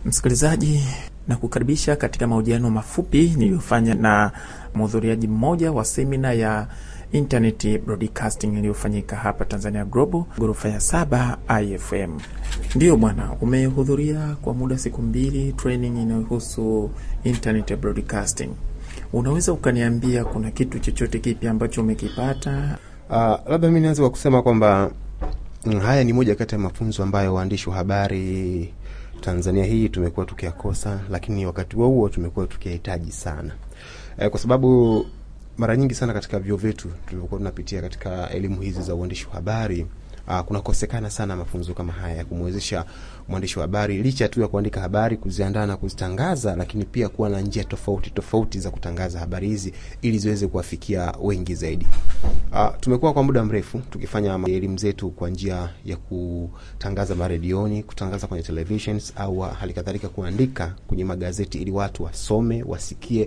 Msikilizaji, na kukaribisha katika mahojiano mafupi niliyofanya na mhudhuriaji mmoja wa semina ya Internet Broadcasting iliyofanyika hapa Tanzania Global, ghorofa ya saba IFM. Ndiyo bwana, umehudhuria kwa muda siku mbili training inayohusu Internet Broadcasting. Unaweza ukaniambia kuna kitu chochote kipi ambacho umekipata? Uh, labda mi nianze kwa kusema kwamba mm, haya ni moja kati ya mafunzo ambayo waandishi wa habari Tanzania hii tumekuwa tukiyakosa, lakini wakati huo huo tumekuwa tukiyahitaji sana eh, kwa sababu mara nyingi sana katika vyuo vyetu tulivyokuwa tunapitia katika elimu hizi za uandishi wa habari uh, kunakosekana sana mafunzo kama haya ya kumwezesha mwandishi wa habari licha tu ya kuandika habari, kuziandaa na kuzitangaza, lakini pia kuwa na njia tofauti tofauti za kutangaza habari hizi ili ziweze kuwafikia wengi zaidi. Uh, tumekuwa kwa muda mrefu tukifanya elimu zetu kwa njia ya kutangaza maredioni, kutangaza kwenye televisions au hali kadhalika kuandika kwenye magazeti ili watu wasome, wasikie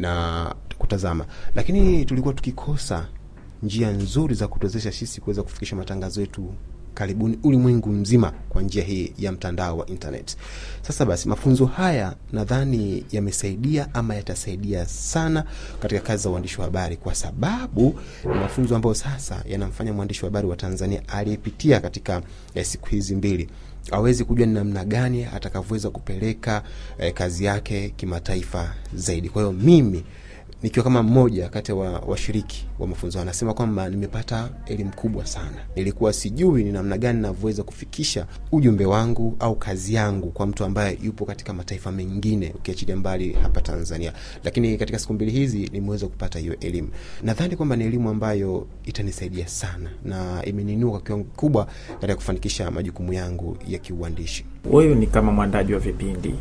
na kutazama, lakini tulikuwa tukikosa njia nzuri za kutuwezesha sisi kuweza kufikisha matangazo yetu karibuni ulimwengu mzima kwa njia hii ya mtandao wa internet. Sasa basi, mafunzo haya nadhani yamesaidia ama yatasaidia sana katika kazi za uandishi wa habari, kwa sababu ni mafunzo ambayo sasa yanamfanya mwandishi wa habari wa Tanzania aliyepitia katika eh, siku hizi mbili awezi kujua ni namna gani atakavyoweza kupeleka eh, kazi yake kimataifa zaidi. Kwa hiyo mimi nikiwa kama mmoja kati ya washiriki wa, wa mafunzo anasema kwamba nimepata elimu kubwa sana. Nilikuwa sijui ni namna gani navyoweza kufikisha ujumbe wangu au kazi yangu kwa mtu ambaye yupo katika mataifa mengine, ukiachilia mbali hapa Tanzania, lakini katika siku mbili hizi nimeweza kupata hiyo elimu. Nadhani kwamba ni elimu ambayo itanisaidia sana na imeninua kwa kiwango kikubwa katika kufanikisha majukumu yangu ya kiuandishi. Wewe ni kama mwandaji wa vipindi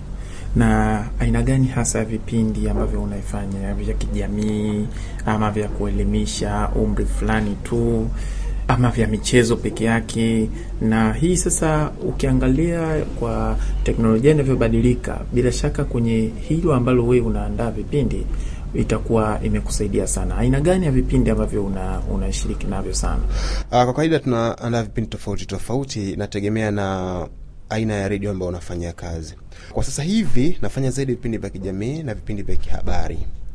na aina gani hasa ya vipindi ambavyo unaifanya vya kijamii ama vya kuelimisha umri fulani tu ama vya michezo peke yake? Na hii sasa, ukiangalia kwa teknolojia inavyobadilika, bila shaka kwenye hilo ambalo wewe unaandaa vipindi itakuwa imekusaidia sana. Aina gani ya vipindi ambavyo una unashiriki navyo sana? Uh, kwa kawaida tunaandaa vipindi tofauti tofauti, nategemea na aina ya redio ambayo unafanyia kazi. Kwa sasa hivi nafanya zaidi vipindi vya kijamii na vipindi vya kihabari.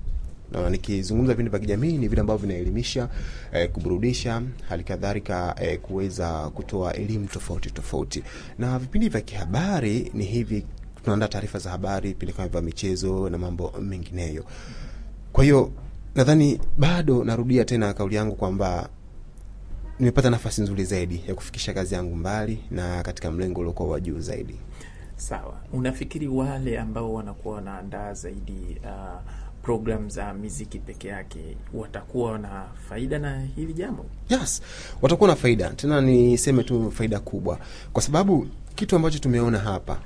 Na nikizungumza vipindi vya kijamii ni vile ambavyo vinaelimisha, eh, kuburudisha, hali kadhalika eh, kuweza kutoa elimu tofauti tofauti. Na vipindi vya kihabari ni hivi, tunaandaa taarifa za habari, vipindi kama vya michezo na mambo mengineyo. Kwa hiyo nadhani bado narudia tena kauli yangu kwamba nimepata nafasi nzuri zaidi ya kufikisha kazi yangu mbali na katika mlengo uliokuwa wa juu zaidi. Sawa, unafikiri wale ambao wanakuwa wanaandaa zaidi uh, program za miziki peke yake watakuwa na faida na hili jambo? Yes, watakuwa na faida, tena niseme tu faida kubwa, kwa sababu kitu ambacho tumeona hapa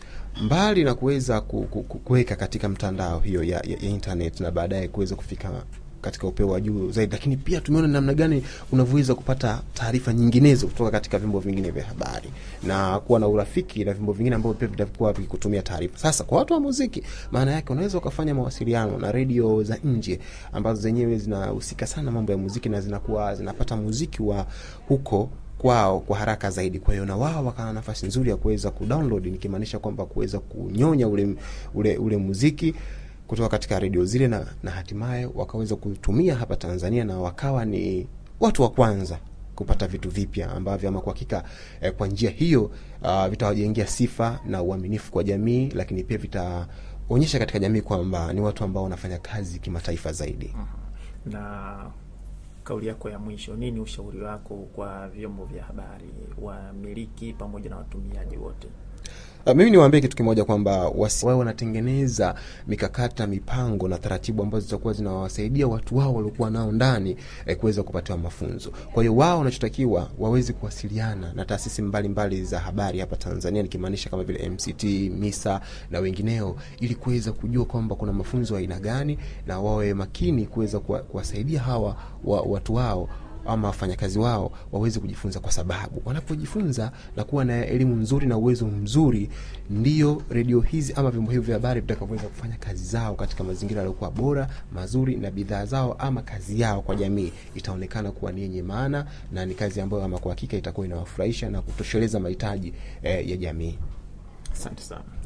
mbali na kuweza kuweka katika mtandao hiyo ya, ya, ya internet na baadaye kuweza kufika katika upeo wa juu zaidi, lakini pia tumeona namna gani unavyoweza kupata taarifa nyinginezo kutoka katika vyombo vingine vya habari na kuwa na urafiki na vyombo vingine ambavyo pia vitakuwa vikikutumia taarifa. Sasa kwa watu wa muziki, maana yake unaweza ukafanya mawasiliano na redio za nje ambazo zenyewe zinahusika sana mambo ya muziki na zinakuwa zinapata muziki wa huko kwao kwa haraka zaidi. Kwa hiyo na wao wakawa nafasi nzuri ya kuweza kudownload, nikimaanisha kwamba kuweza kunyonya ule, ule, ule muziki kutoka katika redio zile na, na hatimaye wakaweza kutumia hapa Tanzania na wakawa ni watu wa kwanza kupata vitu vipya ambavyo ama kwa hakika eh, kwa njia hiyo uh, vitawajengea sifa na uaminifu kwa jamii, lakini pia vitaonyesha katika jamii kwamba ni watu ambao wanafanya kazi kimataifa zaidi. Na kauli yako ya mwisho, nini ushauri wako kwa vyombo vya habari, wamiliki pamoja na watumiaji wote? Uh, mimi niwaambie kitu kimoja kwamba wao wanatengeneza mikakati na mipango na taratibu ambazo zitakuwa zinawasaidia watu wao waliokuwa nao ndani eh, kuweza kupatiwa mafunzo. Kwa hiyo wao wanachotakiwa waweze kuwasiliana na taasisi mbalimbali za habari hapa Tanzania, nikimaanisha kama vile MCT, MISA na wengineo, ili kuweza kujua kwamba kuna mafunzo aina gani, na wawe makini kuweza kuwasaidia hawa wa, watu wao ama wafanyakazi wao waweze kujifunza, kwa sababu wanapojifunza na kuwa na elimu nzuri na uwezo mzuri, ndiyo redio hizi ama vyombo hivyo vya habari vitakavyoweza kufanya kazi zao katika mazingira yaliyokuwa bora mazuri, na bidhaa zao ama kazi yao kwa jamii itaonekana kuwa ni yenye maana na ni kazi ambayo ama kwa hakika itakuwa inawafurahisha na kutosheleza mahitaji eh, ya jamii. Asante sana.